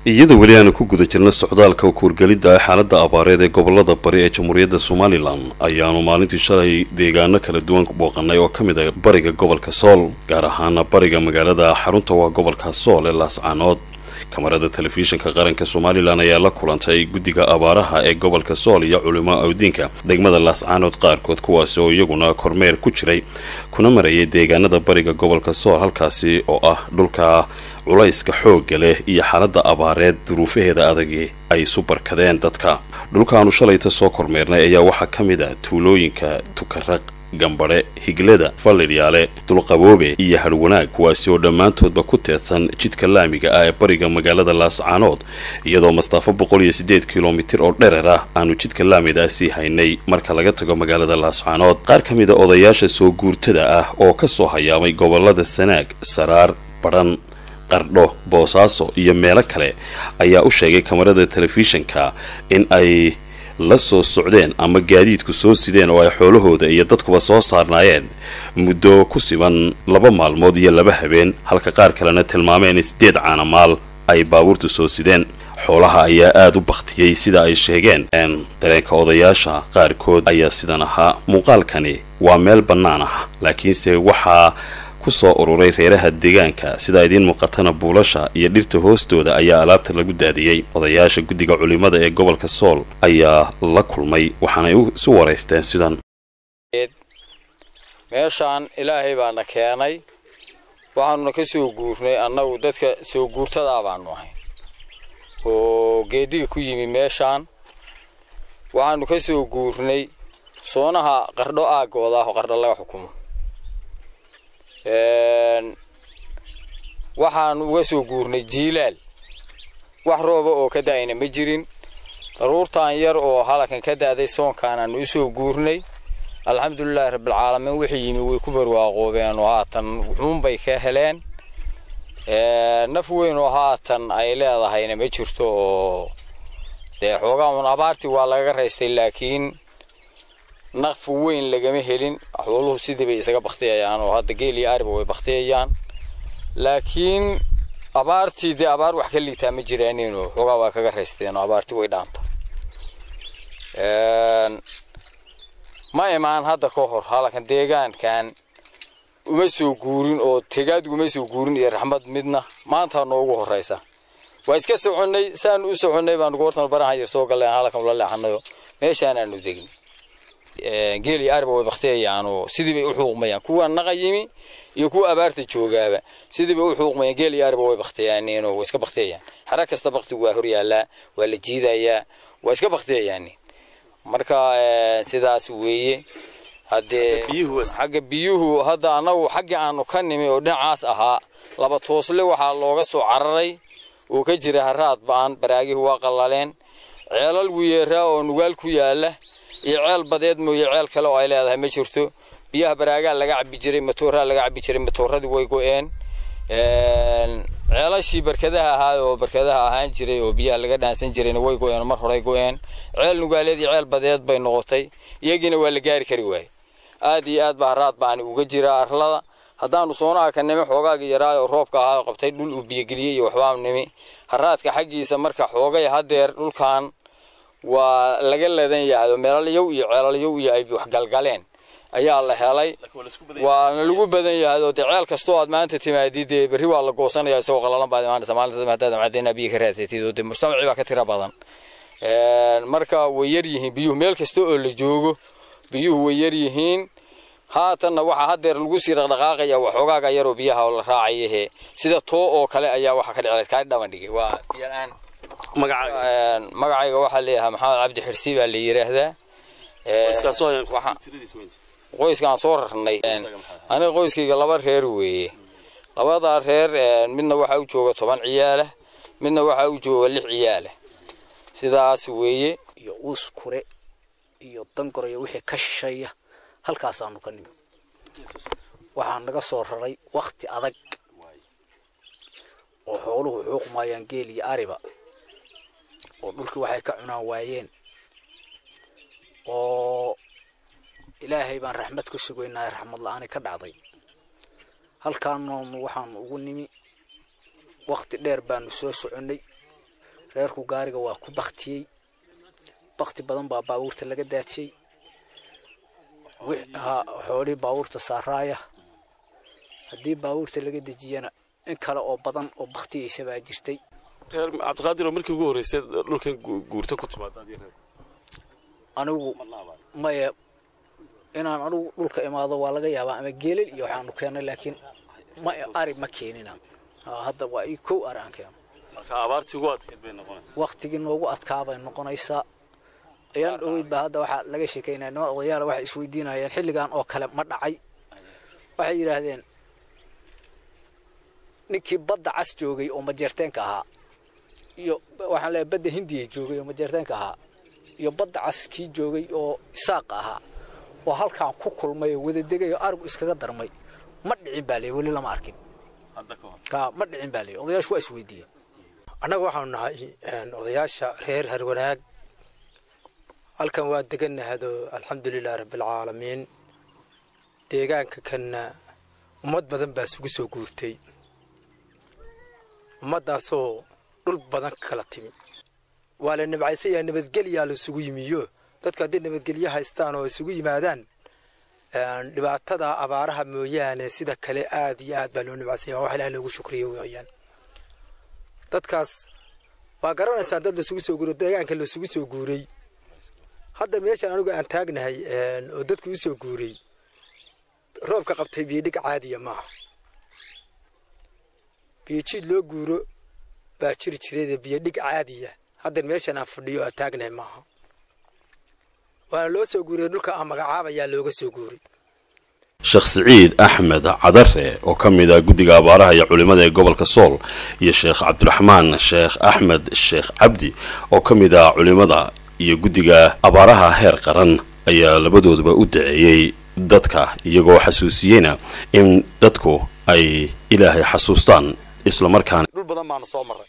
iyadoo weli aanu ku guda jirna socdaalka kuurgelidda xaaladda abaareed ee gobolada bari ee jamhuuriyadda somalilan ayaanu maalintii shalay deegaano kala duwan booqanay oo ka mid a bariga gobolka sool gaar ahaana bariga magaalada xarunta waa gobolka sool ee laascaanood kamarada telefishinka qaranka somalilan ayaa la kulantay guddiga abaaraha ee gobolka sool iyo culimo awdiinka degmada laascaanood qaarkood kuwaasi oo iyaguna kormeer ku jiray kuna marayay deegaanada bariga gobolka sool halkaasi oo ah dhulka culayska xoogga leh iyo xaaladda abaareed duruufaheeda adagi ay isu barkadeen dadka dhulkaanu shalayta soo kormeernay ayaa waxaa ka mid ah tuulooyinka tukaraq gambadhe higlada fallidyaale dulqaboobe iyo hadhwanaag kuwaasi oo dhammaantoodba ku teedsan jidka laamiga ah ee bariga magaalada laascaanood iyadoo mastaafo boqol iyo siddeed kilomitir oo dherer ah aanu jidka laamida sii haynay marka laga tago magaalada laascaanood qaar ka mid a odayaasha soo guurtada ah oo ka soo hayaamay gobolada sanaag saraar badhan qardho boosaaso iyo meelo kale ayaa u sheegay kamarada telefishinka in ay la soo socdeen ama gaadiidku soo sideen oo ay xoolahooda iyo dadkuba soo saarnaayeen muddo ku siban laba maalmood iyo laba habeen halka qaar kalena tilmaameen siddeed caanamaal ay baabuurtu soo sideen xoolaha ayaa aada u bakhtiyey sida ay sheegeen dareenka odayaasha qaarkood ayaa sidan ahaa muuqaalkani waa meel bannaan ah laakiinse waxaa kusoo ururay reeraha deegaanka sida idiin muuqatana buulasha iyo dhirta hoostooda ayaa alaabta lagu daadiyey odayaasha guddiga culimada ee gobolka sool ayaa la kulmay waxaanay isu waraysteen sidan meeshaan ilaahay baana keenay waxaanuna ka soo guurnay annagu dadka soo guurtadaa baanu ahay oo geediga ku yimi meeshaan waxaanu ka soo guurnay soonaha qardho aaggooda ah oo qardho laga xukumo waxaanu uga soo guurnay jiilaal wax rooba oo ka da'ayna ma jirin daruurtaan yar oo halakan ka da'day soonkaanaanu u soo guurnay alxamdulilaahi rabbilcaalamiin wixii yimi way ku barwaaqoobeen oo haatan wuxuunbay ka heleen naf weyn oo haatan ay leedahayna ma jirto oo dee xoogaa uun abaartii waa lagaga raystay laakiin naqf weyn lagama helin xooluhu sidii bay isaga baktiyayaan oo hadda geel iyo ariba way baktiyayaan laakiin abaartii dee abaar wax ka liitaa ma jiraaninoo xoogaa waa kaga raysteen oo abaartii way dhaanta ma imaan hadda ka hor halakan deegaankan uma soo guurin oo tegaadgu uma soo guurin iyo raxmad midna maantaa noogu horraysa waa iska soconnay saanu u soconnay baanu goortan barahan yar soo galleen halakan ula leexanayo meeshaanaanu degin geel iyo ariba way baktiyayaan oo sidii bay u xuuqmayaan kuwa naqa yimi iyo kuwa abaarta joogaaba sidii bay u xuuqmayaan geel iyo ariba way baktiyaaniin oo way iska baktiyayaan xara kasta baktigu waa hor yaallaa waa la jiidayaa waa iska baktiyayaan marka sidaas weeye haddee xagga biyuhu hadda annagu xaggii aanu ka nimi oo dhinacaas ahaa laba toosle waxaa looga soo cararay oo ka jira haraad ba'an baraagihu waa qallaleen ceelal wiyeeraa oo nugaal ku yaalla iyo ceel badeed mooye ceel kale oo ay leedahay ma jirto biyaha baraagaa laga cabbi jiray matooraa laga cabbi jiray matooradii way go'een ceelashii barkadaha ahaa oo barkadaha ahaan jiray oo biyaha laga dhaansan jirayna way go'een oo mar horay go'een ceel nugaaleed iyo ceel badeed bay noqotay iyagiina waa la gaari kari waaye aad iyo aad baa haraad baani uga jira arlada haddaanu soonaha ka nimi xoogaagii yaraa oo roobka ahaa oo qabtay dhul uu biyogeliyey iyo waxbaanu nimi haraadka xaggiisa marka xoogay hadeer dhulkan waa laga leedan yahay oo meelalyow iyo ceelalyow iyo ay waxgalgaleen ayaa la helay waana lagu badan yahay oo dee ceel kastoo aad maanta timaadid dee berri waa la goosanaya isagoo qalalan baad imaanaysa maalinta haddaad macdayna biyo ka raadsatid oo dee mujtamacii baa ka tira badan marka way yar yihiin biyuhu meel kasta oo la joogo biyuhu way yar yihiin haatanna waxaa hadeer lagu sii dhaqdhaqaaqaya waxoogaaga yaroo biyaha la raacayahe sida too oo kale ayaa waxaa ka dhiclay kaa dhaban dhigay waa biyalaan magacayga waxaa leeyahay maxamed cabdi xirsi baa la yidhaahdaa qoyskaan soo rarnay aniga qoyskayga laba reer weeye labadaa reer midna waxaa u jooga toban ciyaalah midna waxaa u jooga lix ciyaalah sidaas weeye iyo uus kure iyo dangor iyo wixii ka shishaya halkaasaanu ka nimi waxaa naga soo raray wakti adag oo xooluhu xuuqmayaan geel iyo ariba oo dhulkii waxay ka cunaan waayeen oo ilaahay baan raxmad ku sugaynaa raxmad la-aani ka dhacday halkaanoonu waxaanu ugu nimi wakti dheer baanu soo soconnay reerku gaariga waa ku baktiyey bakti badan baa baabuurta laga daadiyey xoolihii baabuurta saaraaya haddii baabuurta laga dejiyana in kale oo badan oo baktiyeysa baa jirtay reer cabdiqaadir oo markii ugu horreysay dhulkan guurta ku timaada anigu maya inaan anigu dhulka imaado waa laga yaabaa ama geelal iyo waxaanu keennay laakiin ma ari ma keenina hadda waa ii kow ari aan keeno marka abaartii ugu adkeyd bay noqonaysaa waktigii noogu adkaa bay noqonaysaa ayaan dhoweyd baa hadda waxaa laga sheekaynaya nima odayaala waxay isweydiinayeen xilligan oo kale ma dhacay waxay yidhaahdeen ninkii badda cas joogay oo majeerteenka ahaa iyo waxaan leeyahay badda hindiya joogay oo majeerteenka ahaa iyo badda cas kii joogay oo isaaqa ahaa oo halkaan ku kulmay oo wada degay oo arigu iskaga darmay ma dhicin baa leey weli lama arkin ka ma dhicin baa leey odayaashu waa isweydiiyeen annaga waxaanu nahay odayaasha reer harwanaag halkan waa deganahado alxamdulilahi rabbialcaalamiin deegaanka kanna ummad badan baa isugu soo guurtay ummaddaasoo dhul badan kala timi waa la nabcaysayaa nabadgelyaa la isugu yimiyo dadku hadday nabadgelyo haystaan oo isugu yimaadaan dhibaatada abaaraha mooyaane sida kale aad iyo aad baa loo nabcaysanya wax ilaah loogu shukriyo weeyaan dadkaas waa garanaysaan dad lasugu soo guuray deegaanka lasugu soo guuray hadda meeshaan anigu aan taagnahay oo dadku u soo guuray roobka qabtay biyodhig caadiya maaha biyojiid loo guuro baa jiri jireede biyodhig caadiya haddan meeshaan aan fadhiyo aan taagnahay maaha waana loo soo guuray dhulka aan magacaabayaa looga soo guuray sheekh siciid axmed cadare oo ka mid ah guddiga abaaraha iyo culimmada ee gobolka sool iyo sheekh cabdiraxmaan sheekh axmed sheekh cabdi oo ka mid ah culimmada iyo guddiga abaaraha heer qaran ayaa labadooduba u daceeyey dadka iyagoo xasuusiyeyna in dadku ay ilaahay xasuustaan islamarkaana dhul badan baanu soo marray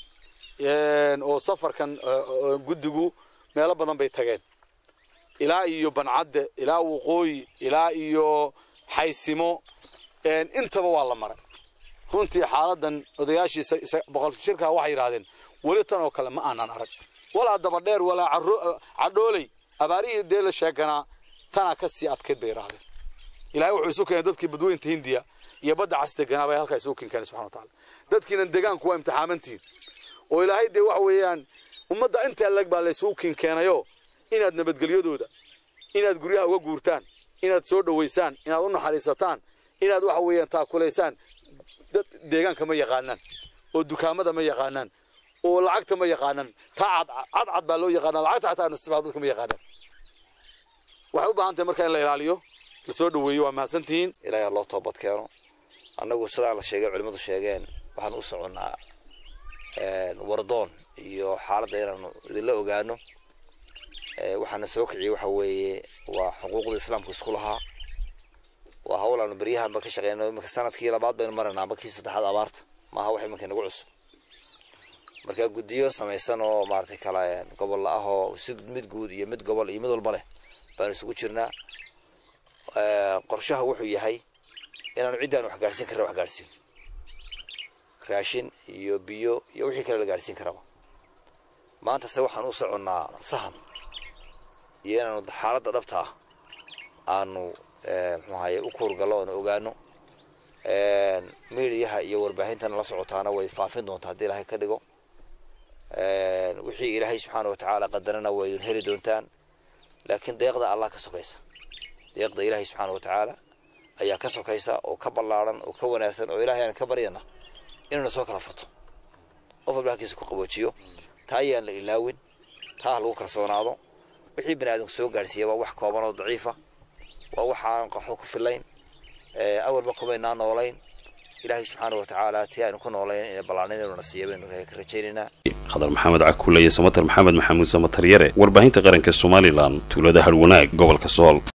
oo safarkan guddigu meelo badan bay tageen ilaa iyo bancadde ilaa waqooyi ilaa iyo xaysimo intaba waa la maray runtii xaaladan odayaashii boqol shirkaa waxay yidhaahdeen weli tan oo kale ma aanan arag walaa dabadheer walaa cadhooley abaarihii dee la sheeganaa tanaa ka sii adkayd bay yidhaahdeen ilahay wuxuu isu keenay dadkii badweynta hindiya iyo badda cas deganaa bay halkaa isugu keenkeenay subxana wataala dadkiinan degaanku waa imtixaamantihiin oo ilaahay dee waxa weeyaan ummadda intaa leg baa laysugu kinkeenayo inaad nabadgelyadooda inaad guryaha uga guurtaan inaad soo dhowaysaan inaad u naxariisataan inaad waxa weeyaan taakulaysaan dad deegaanka ma yaqaanaan oo dukaamada ma yaqaanaan oo lacagta ma yaqaanaan taa cad cad baa loo yaqaanaa lacagta xataa aan isticmaal dadka ma yaqaanaan waxay u baahan tahay marka in la ilaaliyo la soo dhoweeyo waa mahadsantihiin ilaahay loo toobad keeno annagu sidaa la sheegay culimmadu sheegeen waxaan u soconnaa wardoon iyo xaaladda inaanu idinla ogaano waxaana soo kiciyey waxa weeye waa xuquuqda islaamku isku lahaa waa hawl aanu beryahanba ka shaqeyno iminka sanadkii labaad baynu maranaa amba kii saddexaad abaarta maaha wax iminka nagu cusub marka guddiyo samaysan oo maaragtay kala gobolla ah oo si mid guud iyo mid gobol iyo mid walba leh baanu isugu jirnaa qorshaha wuxuu yahay inaanu ciddaan wax gaadhsiin karna wax gaadhsiin raashin iyo biyo iyo wixii kale la gaadhsiin karaba maanta se waxaan u soconnaa sahan iyo inaanu xaaladda dhabta ah aanu muxuu ahaye u kuurgallo oonu ogaano miidiyaha iyo warbaahintana la socotaana way faafin doontaa haddii ilaahay ka dhigo wixii ilaahay subxaana watacaala qadarana waydun heli doontaan laakiin deeqda allah ka sokaysa deeqda ilaahay subxaana watacaala ayaa ka sokaysa oo ka ballaaran oo ka wanaagsan oo ilahay aan ka baryana inuuna soo kala furto qof walba halkiisa ku qaboojiyo taa ayaan la ilaawin taa ha lagu kalsoonaado wixii bani aadamku soo gaadhsiiya waa wax kooban oo daciifa waa waxaan qaxo ku filayn awalba kumaynaa noolayn ilaahay subxaana watacaala tii aynu ku noolayn inay ballaanideenuna siiya baynu ka rajaynaynaa khadar maxamed cakuule iyo samatar maxamed maxamuud samatar yare warbaahinta qaranka somalilan tuulada harwanaag gobolka sool